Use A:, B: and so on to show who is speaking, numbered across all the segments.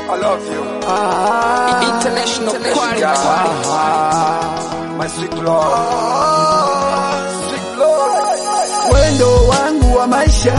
A: I love you.
B: International quality.
A: Ah, my sweet Lord. Sweet Lord.
C: wendo wangu wa maisha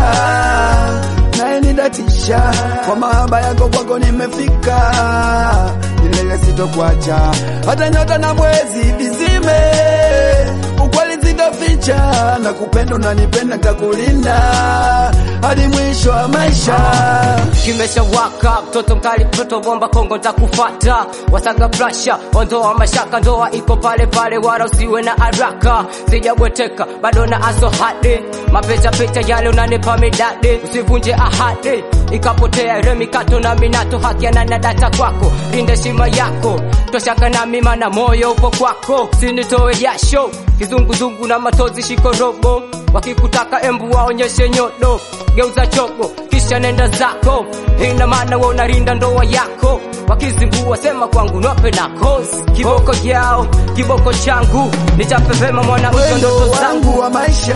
C: naye nidatisha kwa mahaba yako kwako nimefika milele sitokuacha hata nyota na mwezi vizime ukweli sitoficha na kupenda unanipenda takulinda hadi mwisho wa maisha
D: kimesha waka mtoto mkali mtoto bomba kongo ntakufata wasaga prasha ondoa mashaka ndoa iko pale pale wala usiwe na haraka sijabweteka bado na aso hadi mapecha pecha yale unanipa midadi usivunje ahadi ikapotea remikato na minato hakiana na data kwako linda shima yako toshaka na mima na moyo upo kwako sinitoe jasho kizunguzungu na matozi shiko robo wakikutaka embu waonyeshe nyodo geuza chogo kisha nenda zako ina maana we unarinda ndoa yako wakizingua sema kwangu nope na kosi kiboko yao kiboko changu nichape vema mwanamke
C: wendo
D: ndoto zangu
C: wangu wa maisha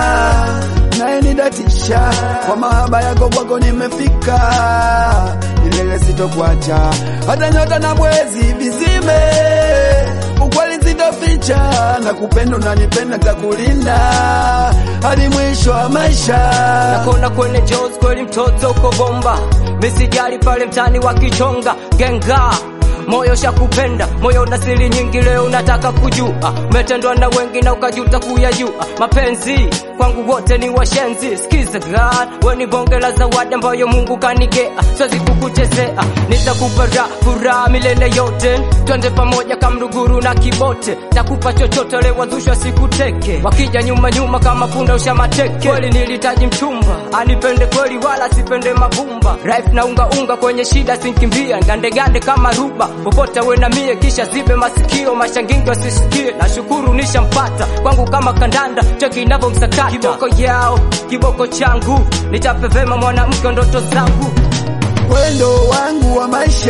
C: naye nidatisha kwa mahaba yako kwako nimefika milele sitokuacha hata nyota na mwezi vizime ukweli sitoficha na kupenda unanipenda takulinda hadi mwisho wa maisha
D: nakona kwenye Jones kweli mtoto uko bomba misijali pale mtani wakichonga genga moyo shakupenda moyo una siri nyingi leo unataka kujua umetendwa na wengi na ukajuta kuyajua mapenzi kwangu wote ni washenzi skiza God we ni bonge la zawadi ambayo Mungu kanigea siwezi kukuchezea nitakupa raha furaha milele yote twende pamoja kamruguru na kibote takupa chochote leo wazushwa sikuteke wakija nyuma nyuma kama punda ushamateke kweli nilitaji mchumba anipende kweli wala sipende mabumba life na unga unga kwenye shida sinkimbia gande gande kama ruba popote we na mie kisha zibe masikio mashangingi wasisikie nashukuru nishampata kwangu kama kandanda cheki inavyomsakata kiboko yao kiboko changu nichape vema mwanamke ndoto zangu
C: wendo wangu wa maisha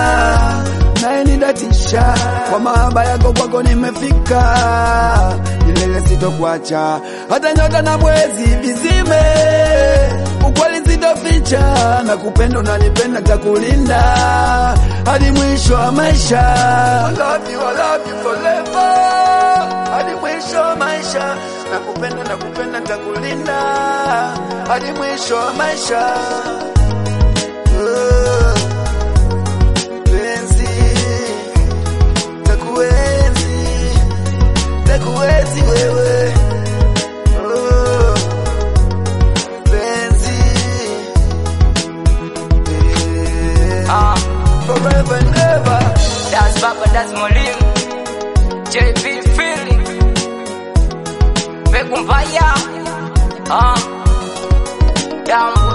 C: naye nidatisha kwa mahaba yako kwako nimefika milele sitokuacha hata nyota na mwezi vizime ukweli sitoficha na kupenda unanipenda takulinda hadi mwisho wa maisha I love you, I love you forever. hadi mwisho wa maisha nakupenda nakupenda takulinda hadi mwisho wa maisha penzi takuenzi takuenzi wewe Oh, penzi Eh,
D: ah
C: forever and ever
D: that's baba that's molim JB feeling Begu mbaya ah down